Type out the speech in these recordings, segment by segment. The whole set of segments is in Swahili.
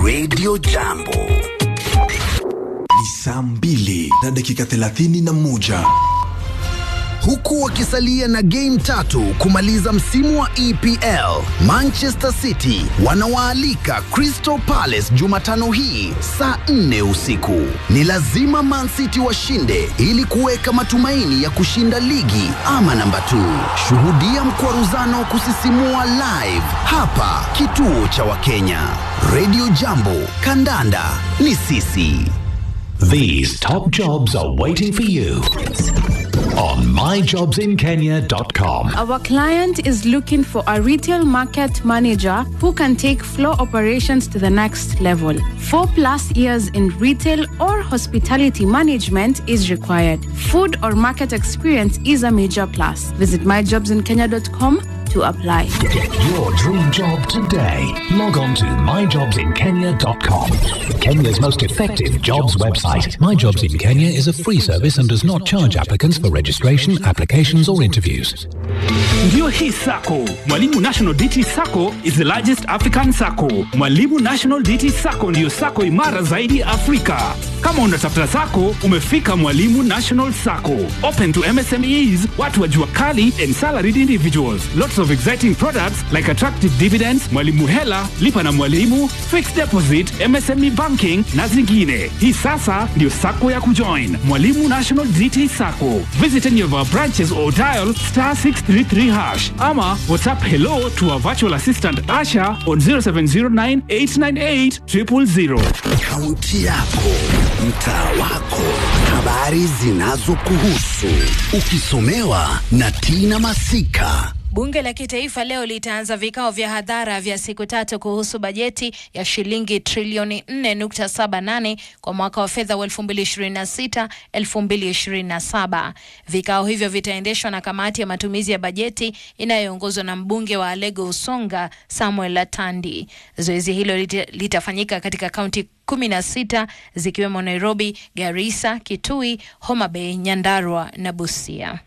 Radio Jambo. Ni saa mbili na dakika thelathini na moja huku wakisalia na game tatu kumaliza msimu wa EPL. Manchester City wanawaalika Crystal Palace Jumatano hii saa nne usiku. Ni lazima Man City washinde ili kuweka matumaini ya kushinda ligi ama namba 2. Shuhudia mkwaruzano kusisimua live hapa kituo cha Wakenya. Radio Jambo, kandanda ni sisi. These top jobs are waiting for you on myjobsinkenya.com. Our client is looking for a retail market manager who can take floor operations to the next level. Four plus years in retail or hospitality management is required. Food or market experience is a major plus. Visit myjobsinkenya.com to apply. Get your dream job today. Log on to myjobsinkenya.com. Kenya's most effective jobs website. My Jobs in Kenya is a free service and does not charge applicants for registration, applications, or interviews. Ndio hii sako Mwalimu National DT Sacco is the largest African sacco. Mwalimu National DT Sacco ndiyo sako imara zaidi Afrika. Kama unatafuta sako, umefika Mwalimu National Sacco. Open to MSMEs, watu wa jua kali and salaried individuals. Lots of exciting products like attractive dividends, Mwalimu Hela, lipa na Mwalimu, fixed deposit, MSME banking na zingine. Hii sasa ndio sako ya kujoin. Mwalimu National DT Sacco. Visit any of our branches or dial star 633 hash ama WhatsApp hello to our virtual assistant Asha on 0709 898 000. Kaunti yako, mtaa wako, habari zinazokuhusu, ukisomewa na Tina Masika. Bunge la Kitaifa leo litaanza vikao vya hadhara vya siku tatu kuhusu bajeti ya shilingi trilioni 4.78 kwa mwaka wa fedha wa 2026 2027. Vikao hivyo vitaendeshwa na kamati ya matumizi ya bajeti inayoongozwa na mbunge wa Alego Usonga Samuel Latandi. Zoezi hilo lita, litafanyika katika kaunti kumi na sita zikiwemo Nairobi, Garissa, Kitui, Homa Bay, Nyandarua na Busia.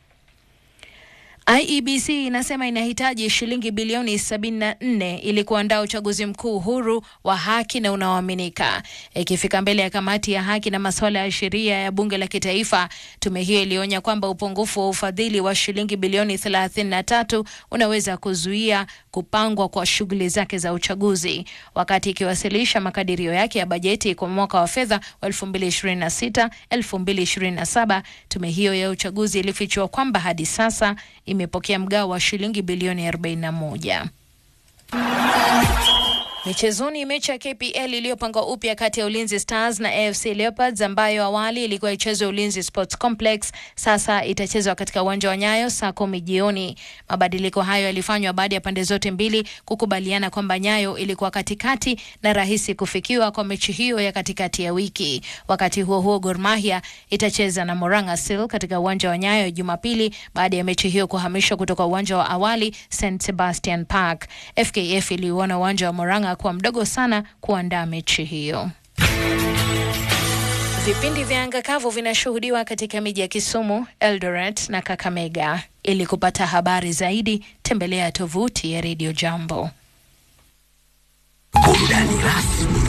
IEBC inasema inahitaji shilingi bilioni 74 ili kuandaa uchaguzi mkuu huru wa haki na unaoaminika. Ikifika mbele ya kamati ya haki na masuala ya sheria ya bunge la kitaifa, tume hiyo ilionya kwamba upungufu wa ufadhili wa shilingi bilioni 33 unaweza kuzuia kupangwa kwa shughuli zake za uchaguzi. Wakati ikiwasilisha makadirio yake ya bajeti kwa mwaka wa fedha wa 2026 2027, tume hiyo ya uchaguzi ilifichua kwamba hadi sasa imepokea mgao wa shilingi bilioni 41. Michezoni, mechi ya KPL iliyopangwa upya kati ya Ulinzi Stars na AFC Leopards ambayo awali ilikuwa ichezwe Ulinzi Sports Complex sasa itachezwa katika uwanja wa Nyayo saa kumi jioni. Mabadiliko hayo yalifanywa baada ya pande zote mbili kukubaliana kwamba Nyayo ilikuwa katikati na rahisi kufikiwa kwa mechi hiyo ya katikati ya wiki. Wakati huo huo, Gor Mahia itacheza na Moranga Seal katika uwanja wa Nyayo Jumapili baada ya mechi hiyo kuhamishwa kutoka uwanja wa awali St Sebastian Park. FKF iliuona uwanja wa Moranga kuwa mdogo sana kuandaa mechi hiyo. Vipindi vya anga kavu vinashuhudiwa katika miji ya Kisumu, Eldoret na Kakamega. Ili kupata habari zaidi, tembelea tovuti ya Radio Jambo. Burudani rasmi